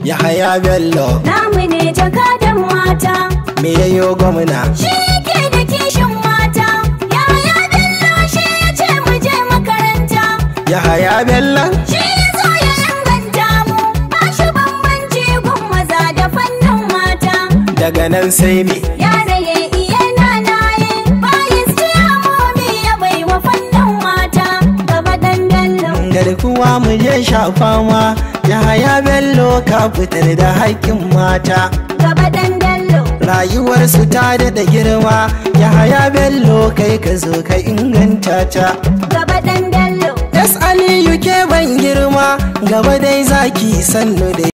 Yahaya Bello namu ne jakadan mata me yayo gwamna shi yake da kishin mata yaya bello shi ya ce mu je makaranta Yahaya Bello shi ya zo ya inganta mu ba shi bambanci gun maza da fannin mata daga nan sai me yara ya iya nanaye bayis ciyamomi ya bai wa fannin mata gaba dan bello garkuwa mu je shafa ma Yahaya Bello ka fitar da haƙƙin mata gaba dan bello rayuwarsu ta daɗa girma Yahaya Bello kai ka zo ka inganta ta gaba dan bello Yes Aliyu ke ban girma gaba dai zaki sannu da